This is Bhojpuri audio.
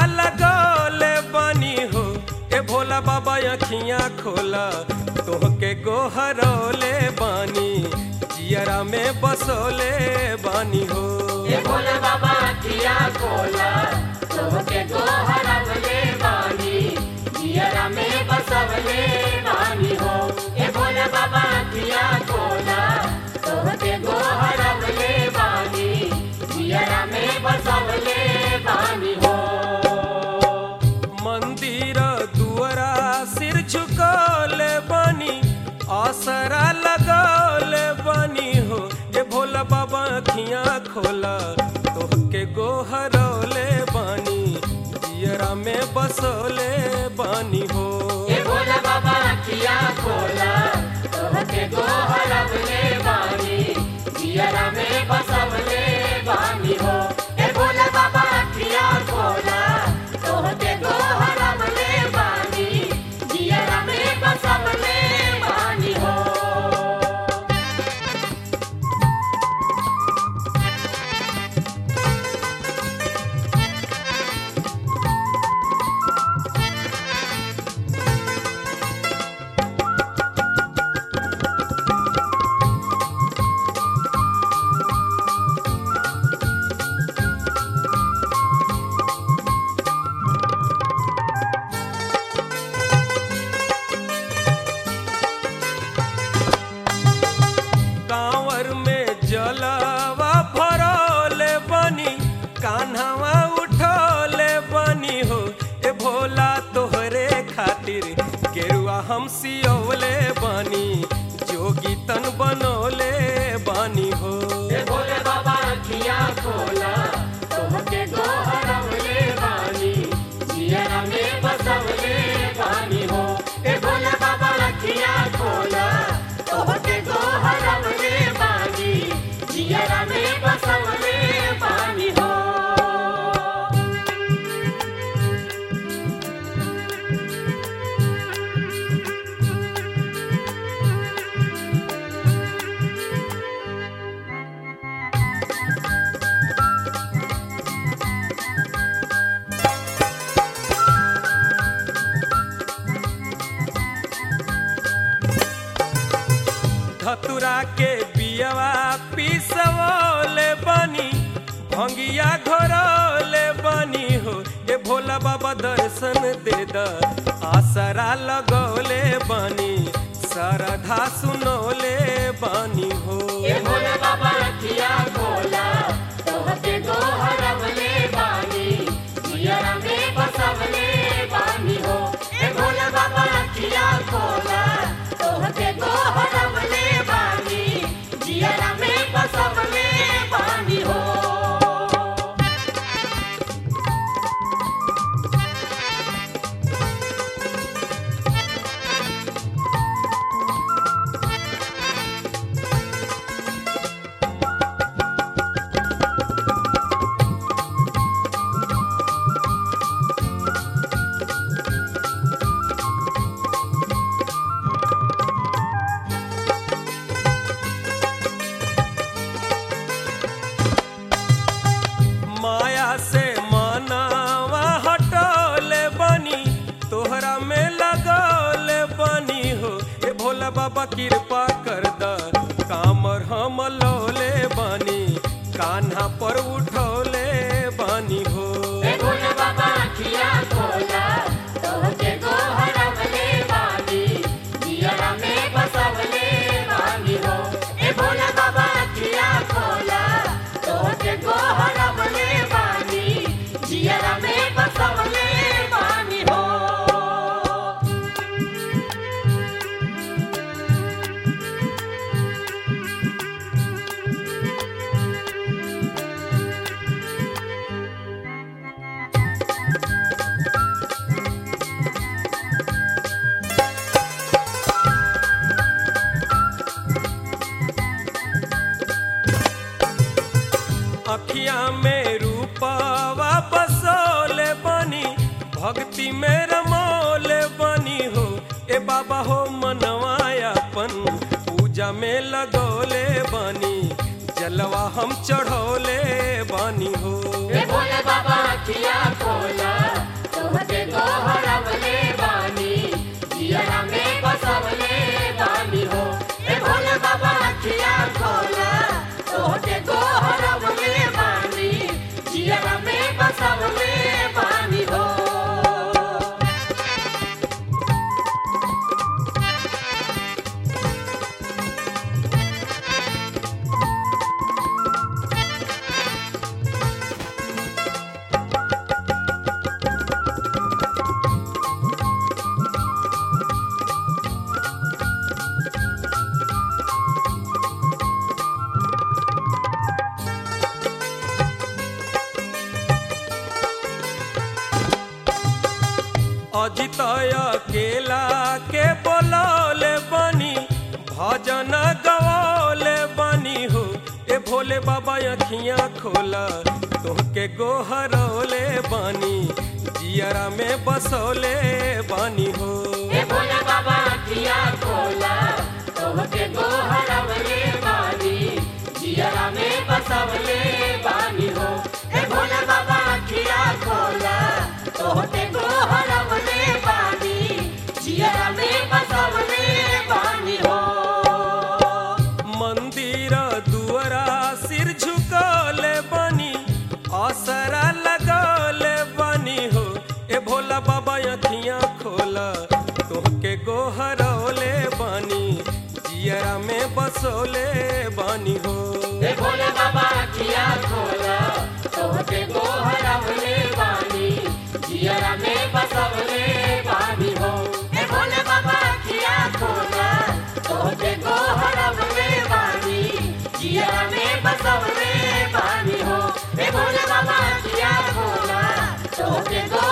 लगौले बनी हो ए भोला बाबा अखियां खोला तोहके गोहरौले बानी जियरा में बसोले बानी हो ये भोले बाबा किया कोला तोहके गोहरवले बानी जियरा में बसवले बानी हो ये भोले बाबा किया कोला तोहके गोहरवले बानी जियरा में बसवले बानी हो मंदिर दुआरा सिर झुकौले बानी आसरा लगौले बानी हो ए भोला बाबा अखियां खोला तोहके गोहरौले बानी जियरा में बसोले बानी हो ये भोले बाबा किया कोला तोहके गोहरवले बानी जियरा में बसवले बानी हो ये भोले बाबा किया कोला तोहके गोहरवले बानी जियरा में बसवले बानी हो कांवर में जलवा भरौले बनी कान्हवा उठौले बनी हो ए भोला तोहरे खातिर गेरुआ हम सियौले बनी जोगी तन बनौले बनी हो ये भोले बाबा किया कोला तोहके गोहरवले बानी जियरा में बसवले बानी हो ये भोले बाबा किया कोला तोहके गोहरवले बानी जियरा में बसवले बानी हो धतुरा के बियवा पिसवले बनी भंगिया घोरौले बनी हो ए भोला बाबा दर्शन दे द आसरा लगौले बनी सरधा सुनौले बनी हो ये भोले बाबा किया कोला तोहके गोहरवले बानी जियरा में बसवले बानी हो ये भोले बाबा किया कोला तोहके गोहरवले बानी जियरा में बसवले बानी हो माया से मनावा हटौले बनी तोहरा में लगौले बनी हो ए भोला बाबा कृपा कर द कामर हम लौले बनी कान्हा पर उठौले बनी हो ये भोले बाबा किया कोला तोहके गोहरवले बानी जियरा में बसवले बानी हो ये भोले बाबा किया कोला तोहके गोहरवले बानी जियरा में बसवले बानी हो अखिया में रूपवा बसोले बनी भक्ति में रमोले बनी हो ए बाबा हो मनवायापन पूजा में लगौले बनी जलवा हम चढ़ौले बनी हो ये भोले बाबा किया खोला अजित अकेला के बोलौले बनी भजन गवौले बनी हो ए भोले बाबा अखियाँ खोला तोहके गोहरौले बनी जियरा में बसौले बनी हो ए भोले बाबा अखिया खोला तोहके गोहरवले बानी जियरा में बसवले बानी हो ए भोले बाबा अखिया खोला तोहके गोहरवले बानी जियरा में बसवले बानी हो मंदिर दुआरा सिर झुकले बनी असरा लगौले बनी हो ए भोला बाबा अखियाँ खोला तोहके गोहरौले बनी जियरा में बसौले बनी हो ए भोले बाबा अखिया खोला तोहके गोहरवले बानी जियरा में बसवले बानी हो ए भोले बाबा अखिया खोला तोहके गोहरवले बानी जियरा में बसवले बानी हो ए भोले बाबा अखिया खोला तोहके गो